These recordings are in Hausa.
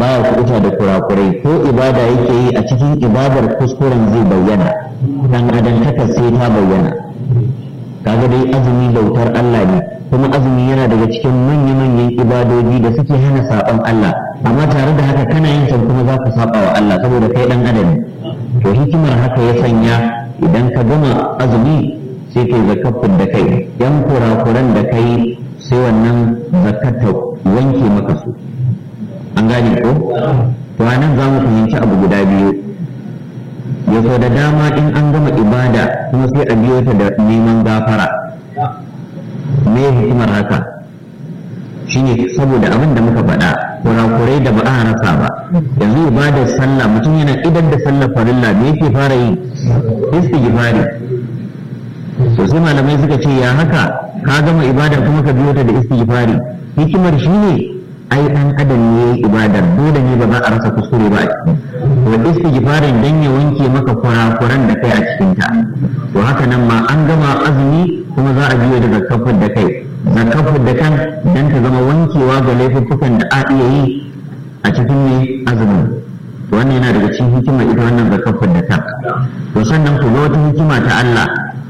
baya kuɓuta da kurakurai ko ibada yake yi a cikin ibadar kuskuren zai bayyana dan adantaka sai ta bayyana kaga dai azumi bautar Allah ne kuma azumi yana daga cikin manya-manyan ibadoji da suke hana saɓon Allah amma tare da haka kana yin sa kuma za ka saba wa Allah saboda kai dan adam to hikimar haka ya sanya idan ka gama azumi sai kai zakafin da kai yan kurakuran da kai sai wannan zakata wanke maka su an gane ko to anan za mu fahimci abu guda biyu ya so da dama in an gama ibada kuma sai a biyo ta da neman gafara me hikimar haka shine saboda abin da muka faɗa kurakurai da ba a rasa ba yanzu ibadar sallah mutum yana idan da sallar farilla me yake fara yi istighfari to sai malamai suka ce ya haka ka gama ibadar kuma ka biyo ta da istighfari hikimar shine ai dan adam ne yayi ibadar dole ne ba za a rasa kuskure ba a ciki to istighfarin dan ya wanke maka kurakuran da kai a cikin ta to haka nan ma an gama azumi kuma za a biyo da zakafin da kai zakafin da kan dan ta zama wankewa ga laifuffukan da a iya yi a cikin ne azumin wannan yana daga cikin hikima ita wannan zakafin da kan to sannan ku ga wata hikima ta Allah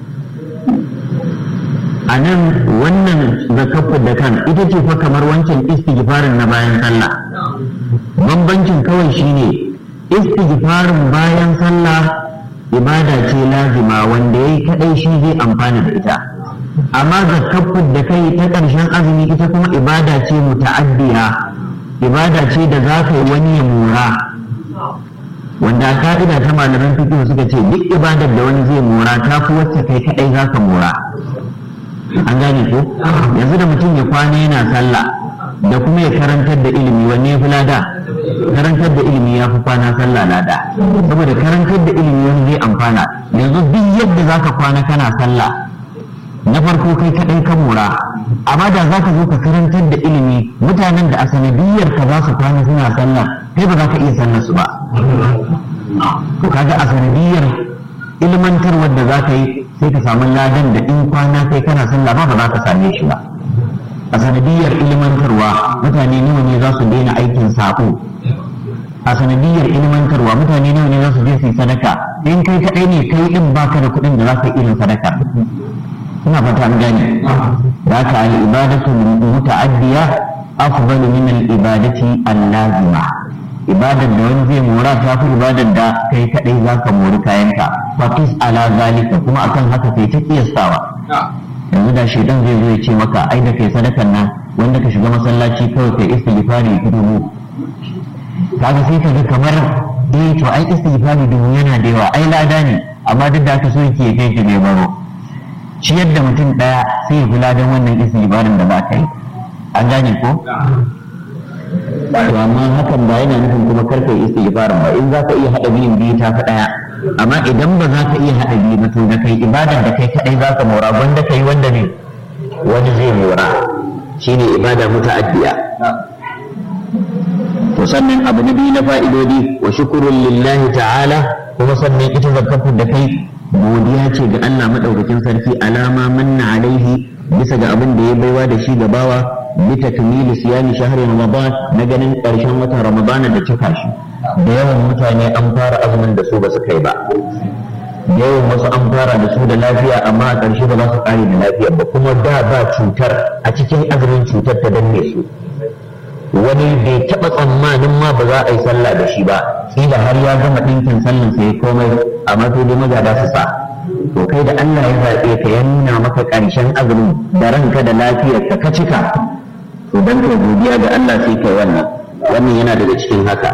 a nan wannan zakafin da kan ita ce fa kamar wancan istighfarin na bayan sallah bambancin kawai shine istighfarin bayan sallah ibada ce lazima wanda yayi kadai shi zai amfana da ita amma zakafin da kai ta ƙarshen azumi ita kuma ibada ce muta'addiya ibada ce da za ka yi wani ya mura wanda ka'ida ta malaman fiqh suka ce duk ibadar da wani zai mura ta fi wacce kai kadai za ka mura an gane ko yanzu da mutum ya kwana yana sallah da kuma ya karantar da ilimi wanne ya fi lada karantar da ilimi ya fi kwana sallah lada saboda karantar da ilimi wani zai amfana yanzu duk yadda za ka kwana kana sallah na farko kai kaɗai ka mura amma da za ka zo ka karantar da ilimi mutanen da a sanadiyar ka za su kwana suna sallah kai ba za ka iya sallar su ba to kaga a sanadiyar ilmantar wadda za ka yi sai ka samu ladan da in kwana kai kana sallah ba ba za ka same shi ba a sanadiyar ilmantarwa mutane nawa ne za su daina aikin sako a sanadiyar ilmantarwa mutane nawa ne za su je su yi sadaka in kai kaɗai ne kai din baka da kuɗin da za ka yi irin sadaka ina fata an gane da ka al-ibadatu muta'addiya afdalu min al-ibadati al-lazima ibadar da wani zai mora ta fi ibadar da kai kadai za ka mori kayanka fatis ala zalika kuma akan haka kai ta kiyastawa yanzu da shaidan zai zo ya ce maka ai da kai sadakan nan wanda ka shiga masallaci kawai kai istighfari ki dubu kaga sai ka ga kamar eh to ai istighfari dubu yana da yawa ai lada ne amma duk da aka so yake kai ki bai baro ciyar da mutum daya sai ya kula don wannan istighfarin da ba ka yi an gane ko to amma hakan ba yana nufin kuma karka yi istighfarin ba in za ka iya haɗa biyun biyu ta fi ɗaya amma idan ba za ka iya haɗa biyu ba to da kai ibadar da kai kaɗai za ka mora wanda kai wanda ne wani zai mora shine ibada muta'addiya to sannan abu na biyu na fa'idodi wa shukurun lillahi ta'ala kuma sannan ita zakatu da kai godiya ce ga Allah madaukakin sarki alama manna alaihi bisa ga abin da ya baiwa da shi ga bawa bitakmili siyami shahri ramadan na ganin ƙarshen watan ramadan da cika shi da yawan mutane an fara azumin da su ba su kai ba yawan wasu an fara da su da lafiya amma a ƙarshe ba za su ƙare da lafiya ba kuma da ba cutar a cikin azumin cutar ta danne su wani bai taɓa tsammanin ma ba za a yi sallah da shi ba kila har ya gama ɗinkin sallan sai komai amma sai dai magada su sa to kai da Allah ya zaɓe ka ya nuna maka ƙarshen azumin da ranka da lafiyar ka ka cika to dan ka godiya ga Allah sai kai wannan wannan yana daga cikin haka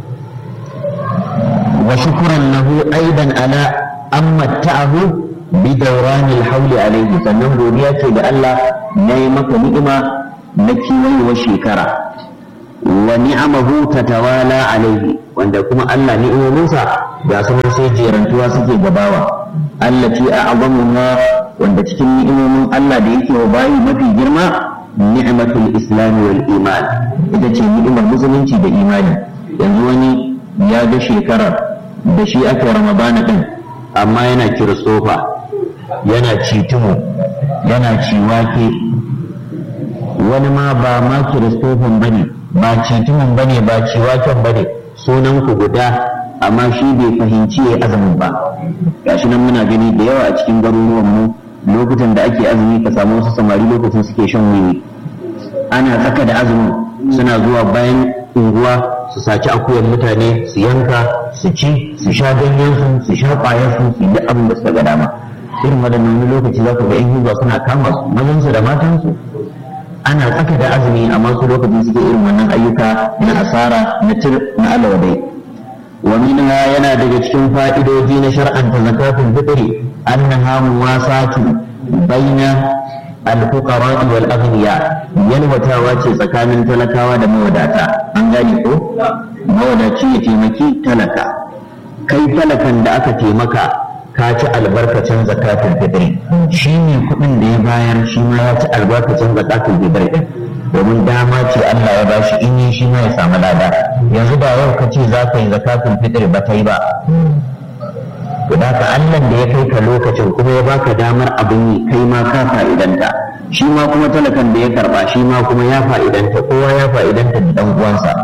wa shukran lahu aidan ala an matta'ahu bi dawranil hawli alayhi sannan godiya ce ga Allah na yi maka ni'ima na kiwayewar shekara wa ni'amahu tatawala alayhi wanda kuma Allah ni'imominsa ga su sai jerantuwa suke gabawa allati a'zamu ma wanda cikin ni'imomin Allah da yake wa bayi mafi girma ni'matul islam wal iman ita ce ni'imar musulunci da imani yanzu wani ya ga shekarar da shi aka ramadana din amma yana kiristofa yana citumo yana ciwake wani ma ba ma kiristofan bane ba citumin bane ba ciwaken bane sunan ku guda amma shi bai fahimci ya azumin ba gashi nan muna gani da yawa a cikin garuruwan mu lokutan da ake azumi ka samu wasu samari lokacin suke shan wiwi ana tsaka da azumin suna zuwa bayan unguwa su saci akuyan mutane su yanka su ci su sha ganyen su su sha ƙwayar su su duk abin da suka ga dama irin waɗannan wani lokaci za ku ga yan hizba suna kama su mazan su da matan su ana tsaka da azumi amma su lokacin suke irin wannan ayyuka na asara na tir na alawadai wa minha yana daga cikin fa'idoji na shar'anta zakatul fitri annaha muwasatu baina al-fuqara wal aghniya yalwatawa ce tsakanin talakawa da mawadata an gane ko mawadaci ya taimaki talaka kai talakan da aka taimaka ka ci albarkacin zakatul fitri shi ne kuɗin da ya bayar shi ma ya ci albarkacin zakatul fitri domin dama ce Allah ya bashi in yi shi ma ya samu lada yanzu da yau ka ce za ka yi zakatul fitri ba ta yi ba to da ka Allah da ya kai ka lokacin kuma ya baka damar abin yi kai ma ka fa'idanta shi ma kuma talakan da ya karba shi ma kuma ya fa'idanta kowa ya fa'idanta da dan uwansa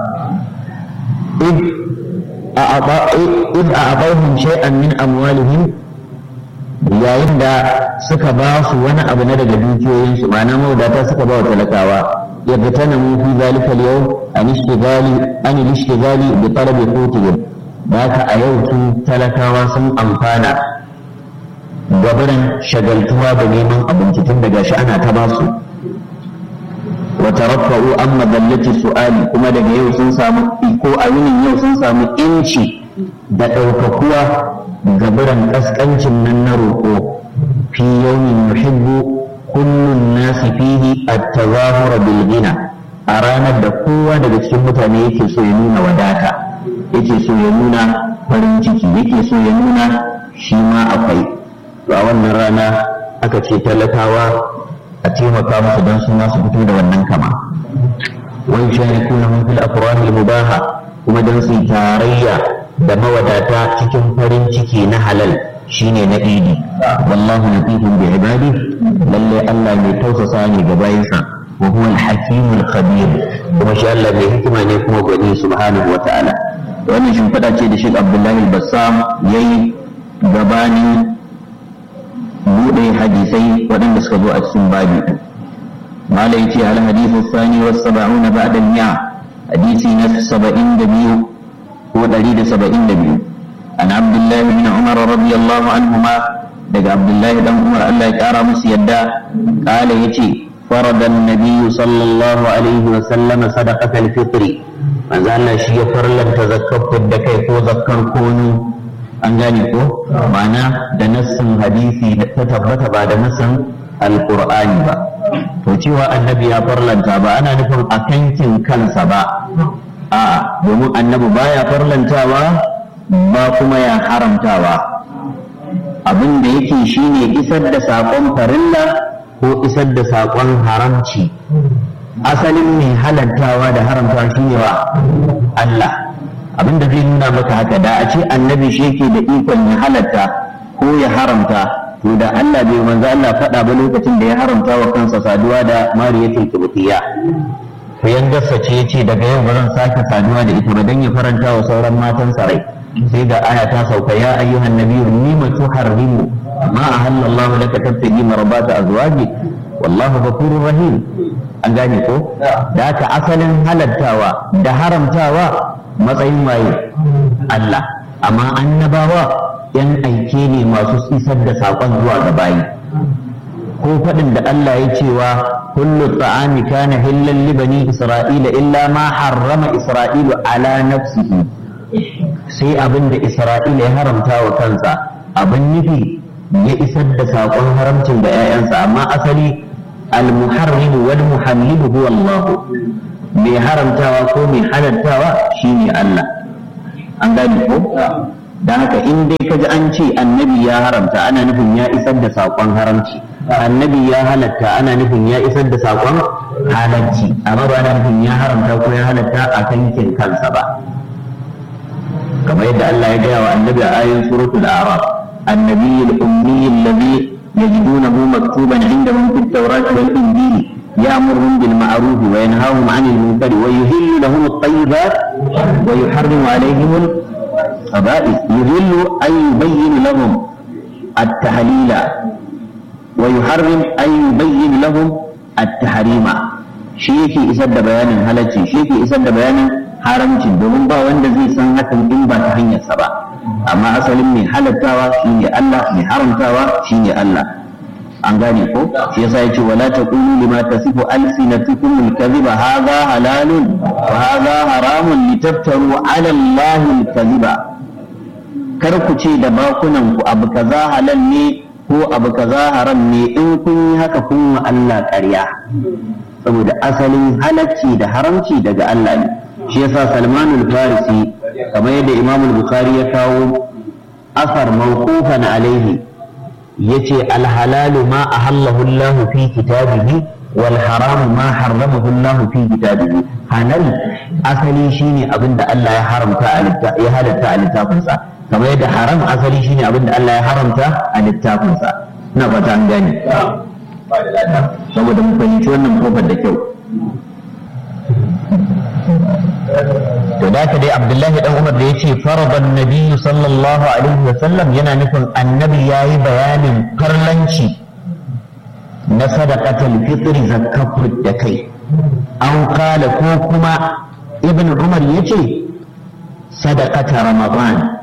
id a abahum shay'an min amwalihim yayin da suka ba su wani abu na daga dukiyoyinsu ma'ana mawadata suka ba wa talakawa يغتنموا في ذلك اليوم عن اشتغال عن الاشتغال بطلب قوتهم ذاك أيوتو تلكاوا سن أمفانا gabaran shagaltuwa da neman abinci tun daga shi ana ta basu wa taraffa'u an madallati su'ali kuma daga yau sun samu ko a yinin yau sun samu inci da ɗaukakuwa gabaran ƙasƙancin nan na roƙo fi yawmin yuhibbu kullun nasi fihi at-tazahur bil ghina a ranar da kowa daga cikin mutane yake so ya nuna wadata yake so ya nuna farin ciki yake so ya nuna shi ma akwai to a wannan rana aka ce talakawa a taimaka musu don su ma su fito da wannan kama wai sharikuna mun fil afrah al mubaha kuma don su tarayya da mawadata cikin farin ciki na halal shine na idi wallahu latifun bi ibadi lalle Allah mai tausasa ne ga bayinsa wa huwa al-hakim al-khabir kuma shi Allah mai hikima ne kuma gwani subhanahu wa ta'ala wannan shimfiɗa ce da Sheikh Abdullahi al-Bassam yayi gabanin buɗe hadisai waɗanda suka zo a cikin babi malai ce al hadithu thani wa sab'una ba'da al-mi'a hadisi na 72 ko 172 عن عبد الله بن عمر رضي الله عنهما دق عبد الله بن عمر الله يكرم مسيدا قال يتي فرض النبي صلى الله عليه وسلم صدقة الفطر من زال شيء فرلا تذكرت الدكي كو ذكر كونو an gane ko ma'ana da nassin hadisi da ta tabbata ba da nassin alqur'ani ba to cewa annabi ya farlanta ba ana nufin a kankin kansa ba a domin annabi baya farlantawa ba kuma ya haramtawa abin da yake shine isar da saƙon farilla ko isar da saƙon haramci asalin mai halantawa da haramtawa shine wa Allah abin da zai nuna maka haka da a ce annabi shi yake da ikon ya halatta ko ya haramta to da Allah bai manzo Allah faɗa ba lokacin da ya haramta wa kansa saduwa da mariyatul kibtiya yan gasa ce yace daga yau ba zan sake saduwa da ita ba dan ya faranta wa sauran matan sarai sai ga aya ta sauka ya ayyuhan nabiyyu lima tuharrimu ma ahalla Allah laka tabtagi marbata azwaji wallahu ghafurur rahim an gane ko da haka asalin halattawa da haramtawa matsayin waye Allah amma annabawa yan aike ne masu isar da saƙon zuwa ga bayi ko faɗin da Allah ya cewa kullu ta'ami kana hillan li bani isra'ila illa ma harrama isra'ilu ala nafsihi sai abin da isra'ila ya haramta wa kansa abin nufi ya isar da saƙon haramcin da 'ya'yansa amma asali al-muharrim wal muhallilu huwa Allah mai haramtawa ko mai halartawa shine Allah an gane ko da haka in dai kaji an ce annabi ya haramta ana nufin ya isar da saƙon haramci annabi ya halatta ana nufin ya isar da saƙon halarci amma ba ana nufin ya haramta ko ya halatta a kankin kansa ba kamar yadda Allah ya gaya wa annabi a ayin suratul a'raf annabi al-ummi alladhi yajidunahu maktuban indahum fit tawrat wal injil يأمرهم بالمعروف وينهاهم عن المنكر ويهل لهم الطيبات ويحرم عليهم الخبائث يهل أن يبين لهم التحليل ويحرم أن يبين لهم التحريم شيكي إسد بيان هلتي شيكي إسد بيان haramcin domin ba wanda zai san hakan in ba ta hanyarsa ba amma asalin mai halattawa shine Allah mai haramtawa shine Allah an gane ko shi yasa yace wala taqulu lima tasifu alsinatukum alkadhiba hadha halalun wa hadha haramun litaftaru ala Allah alkadhiba kar ku ce da bakunan ku abu kaza halal ne ko abu kaza haram ne in kun yi haka kun wa Allah ƙarya saboda asalin halacci da haramci daga Allah ne shi yasa Salman al-Farisi kamar yadda Imam al-Bukhari ya kawo asar mawqufan alaihi yace al-halalu ma ahallahu Allah fi kitabihi wal haramu ma harramahu Allah fi kitabihi halal asali shine abinda Allah ya haramta ya halatta a littafinsa kamar yadda haram asali shine abinda Allah ya haramta a littafinsa ina fata an gane saboda mu fahimci wannan kofar da kyau to da ka dai abdullahi dan umar da ya ce faradan nabiyyu sallallahu alaihi wa sallam yana nufin annabi yayi bayanin farlanci na sadaqatul fitri zakafur da kai an kala ko kuma ibn umar yace sadaqata ramadan